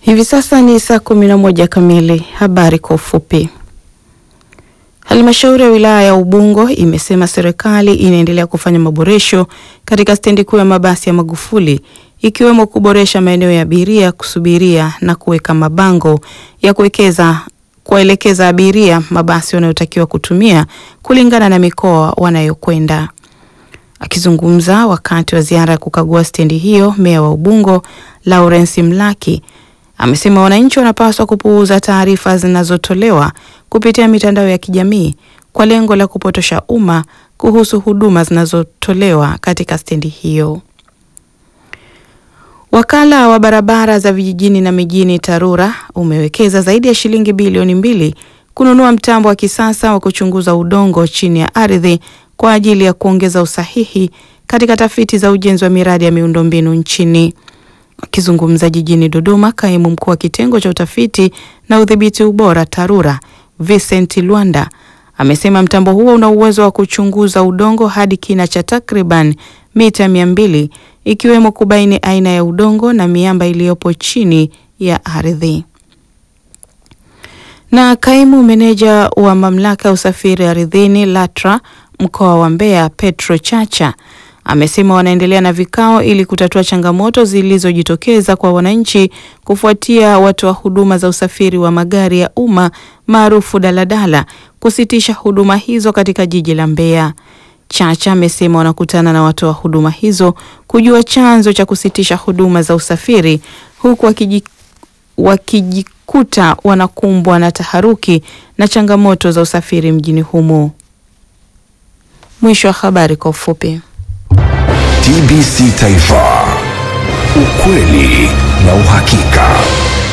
Hivi sasa ni saa kumi na moja kamili. Habari kwa ufupi. Halmashauri ya wilaya ya Ubungo imesema serikali inaendelea kufanya maboresho katika stendi kuu ya mabasi ya Magufuli ikiwemo kuboresha maeneo ya abiria kusubiria na kuweka mabango ya kuwekeza kuwaelekeza abiria mabasi wanayotakiwa kutumia kulingana na mikoa wanayokwenda. Akizungumza wakati wa ziara ya kukagua stendi hiyo, meya wa Ubungo Lawrence Mlaki amesema wananchi wanapaswa kupuuza taarifa zinazotolewa kupitia mitandao ya kijamii kwa lengo la kupotosha umma kuhusu huduma zinazotolewa katika stendi hiyo. Wakala wa barabara za vijijini na mijini TARURA umewekeza zaidi ya shilingi bilioni mbili kununua mtambo wa kisasa wa kuchunguza udongo chini ya ardhi kwa ajili ya kuongeza usahihi katika tafiti za ujenzi wa miradi ya miundombinu nchini. Akizungumza jijini Dodoma, kaimu mkuu wa kitengo cha utafiti na udhibiti ubora TARURA Vincent Lwanda amesema mtambo huo una uwezo wa kuchunguza udongo hadi kina cha takriban mita mia mbili ikiwemo kubaini aina ya udongo na miamba iliyopo chini ya ardhi. Na kaimu meneja wa mamlaka ya usafiri ardhini LATRA mkoa wa Mbeya Petro Chacha amesema wanaendelea na vikao ili kutatua changamoto zilizojitokeza kwa wananchi kufuatia watoa huduma za usafiri wa magari ya umma maarufu daladala kusitisha huduma hizo katika jiji la Mbeya. Chacha amesema wanakutana na watoa huduma hizo kujua chanzo cha kusitisha huduma za usafiri huku wakiji, wakijikuta wanakumbwa na taharuki na changamoto za usafiri mjini humo. Mwisho wa habari kwa ufupi. TBC Taifa, ukweli na uhakika.